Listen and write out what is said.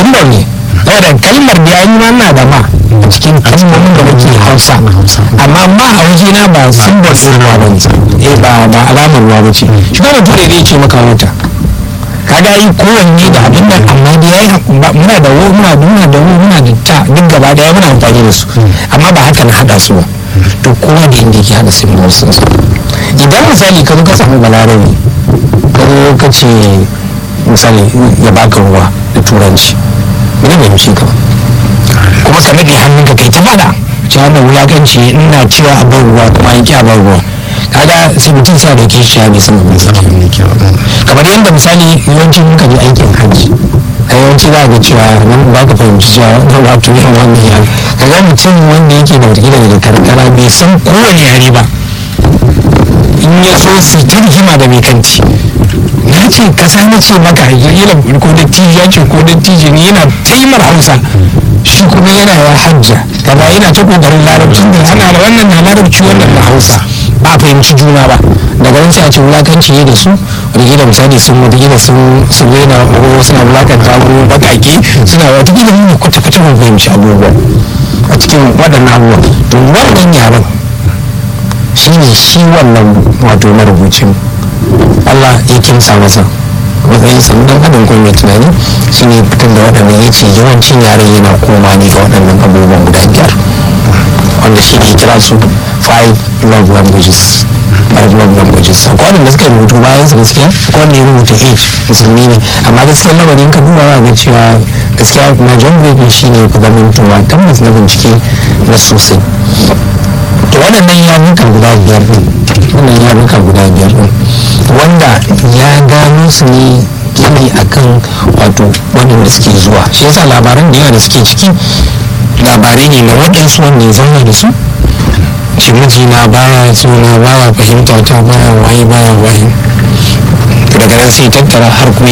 simbol ne saboda kalmar da yayi ma na da ma a cikin kalmomin da nake hausa amma ma a waje na ba simbol ɗin ruwa ba ne eh ba ba alamar ruwa ba ce shi kuma bature zai ce maka wata kaga yi kowanne da abin nan amma da yayi muna da wo muna muna da wo muna da ta duk gaba daya muna amfani da su amma ba haka na hada su ba to kowa da inda yake hada symbols sun su idan misali ka zo ka samu balarabe ka zo ka ce misali ya baka ruwa da turanci ina bai mishi ka ba kuma ka nade hannunka kai ta fada cewa wannan wulakanci ina cewa a bar ruwa kuma an ki a bar ruwa kaga sai mutum sa da kishi ya bai san abin sa kamar yadda misali yawancin muka je aikin hajji a yawanci za ga cewa nan ba ka fahimci cewa wannan wato yin wannan yare kaga mutum wanda yake da wata daga karkara bai san kowane yare ba in ya so su ta rigima da mai kanti na ce kasa na ce maka yana ko da tiji ya ce ko da tiji ne yana taimar hausa shi kuma yana ya hajja kaga yana ta kokarin larabcin da ana da wannan na larabci wannan na hausa ba a fahimci juna ba daga nan sai a ce wulakanci ne da su wataƙila misali sun wataƙila sun sun rena ko suna wulakanta ko baƙaƙe suna wataƙila mun kwata-kwata mun fahimci abubuwa a cikin waɗannan abubuwa to wannan yaren shi ne shi wannan wato marubucin Allah ya kimsa masa matsayin sa dan adam ko mai tunani shi ne fitar da waɗannan ya ce yawancin yaren yana koma ne ga waɗannan abubuwan guda biyar wanda shi ne kira su five love languages five love languages akwai wanda suka rubutu bayan su gaskiya akwai wanda ya rubuta age musulmi ne amma gaskiya lamarin ka duba za ga cewa gaskiya na john baby shi ne ku zama tuwa tabbas na bincike na sosai to waɗannan yaruka guda biyar ɗin wannan yaruka guda biyar ɗin wanda ya gano su ne gini akan wato waɗanda suke zuwa shi yasa labaran da yawa da suke ciki labarai ne na waɗansu wanda ya zauna da su shi mijina baya suna baya fahimta ta baya waye baya waye daga nan sai tattara har kuma